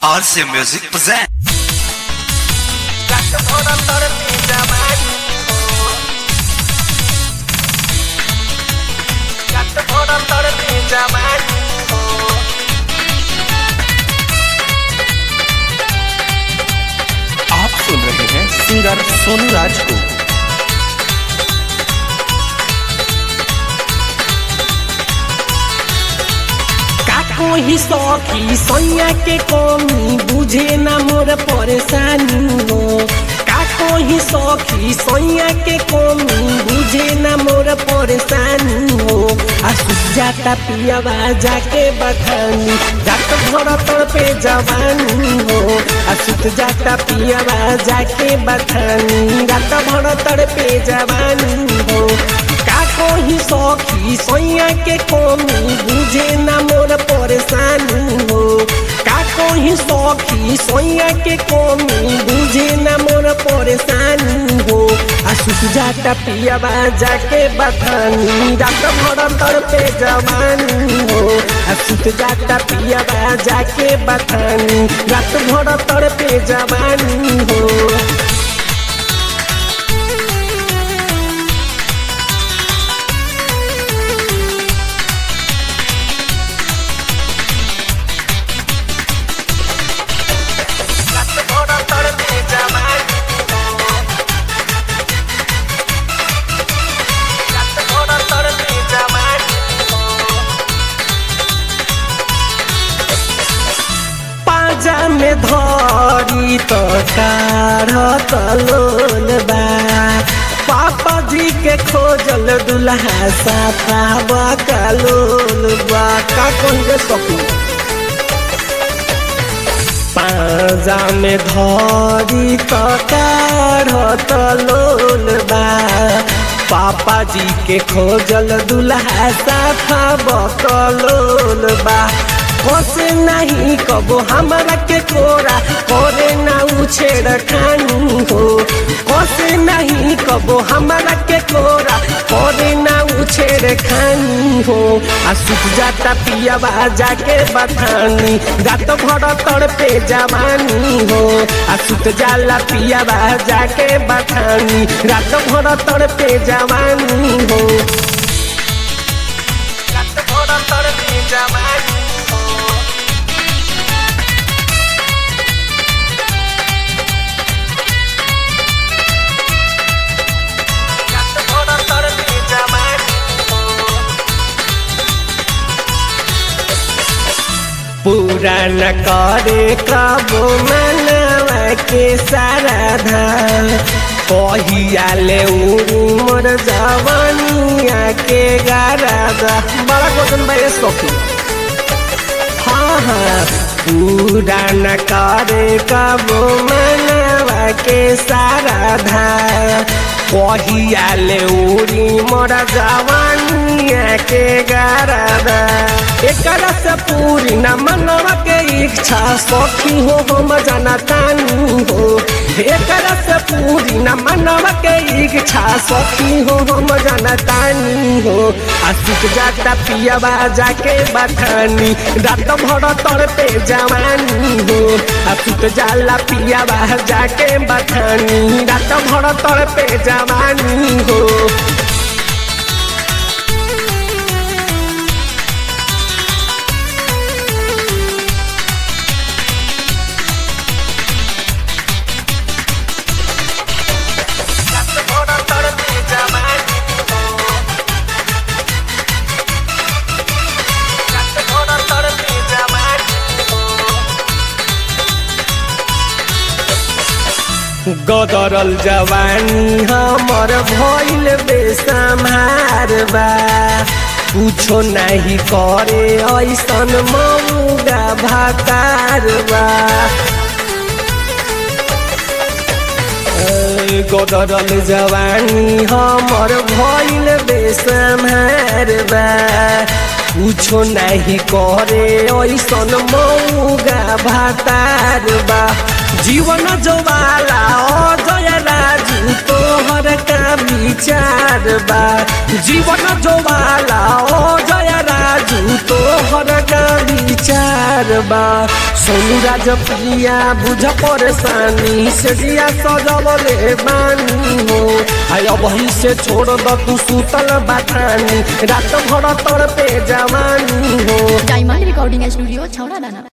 RC Music present. आप सुन रहे हैं सिंगर सोनू राज को काको ही सखी सैया के कमी बुझे न मोर परेशानी हो काको ही सखी सैया के कमी बुझे न मोर परेशानी हो आ जाता पियावा जाके बखानी जात भर तर पे जवानी हो आ सुत जाता पियावा जाके बखानी रात भर तर पे जवानी हो काको ही सखी सैया के कमी बुझे न मोर परेशानी हो काको ही सखी सैया के कमी बुझे न मोर परेशानी हो आ सुत जाता पियावा जाके बथानी रात भर तर पे जवानी हो आ सुत जाता पियावा जाके बथानी रात भर तर पे जवानी हो पाजा में धरी तो काढ़त लोल बा पापा जी के खोजल दुल्हा साफा बकलोल बा का कहिए सकू पाजा में धरी तो काढ़त लोल बा पापा जी के खोजल दुल्हा साफा बकलोल बा कसे नहीं कबो हमरा के कोरा करे ना उछेड़ खानी हो कसे नहीं कबो हमरा के कोरा करे ना उछेड़ खानी हो आ सुख जाता पियावा जाके बथानी रात भर तर पे जवानी हो आ सुत जाला पियावा जाके बथानी रात भर तर पे जवानी हो रात भर तर पे जवानी पूरा न करे कबो मनवा के सारा धान कहिया ले उड़ी मोर जवानिया के गारा दा बड़ा क्वेश्चन भाई सखी हाँ हाँ पूरा न करे कबो मनवा के सारा धान कहिया ले उड़ी मोर जवानिया के गारा दा एकरा से पूरी न मनवा के इच्छा सखी हो हम जनतानी हो एकरा से पूरी न मनवा के इच्छा सखी हो हम जनतानी हो आशिक जाता पियावा जाके बखानी रात भर तर पे जवानी हो आशिक जाला पियावा जाके बखानी रात भर तर पे जवानी हो गदरल जवानी हमर भइल बेसम्हार बा कुछो नहीं करे ऐसन मौगा भातार बा गदरल जवानी हमर भइल बेसम्हार बा कुछो नहीं करे ऐसन मौगा भातार बा जीवन जोवाला अजय राजू तोहर का विचार बा जीवन जोवाला अजय राजू राजू तो हर का विचार बा सोनू राज प्रिया बुझ परेशानी से दिया सजवले बानी हो आय वही से छोड़ द तू सुतल बाठानी रात भर तर पे जवानी हो डायमंड रिकॉर्डिंग स्टूडियो छौड़ा दाना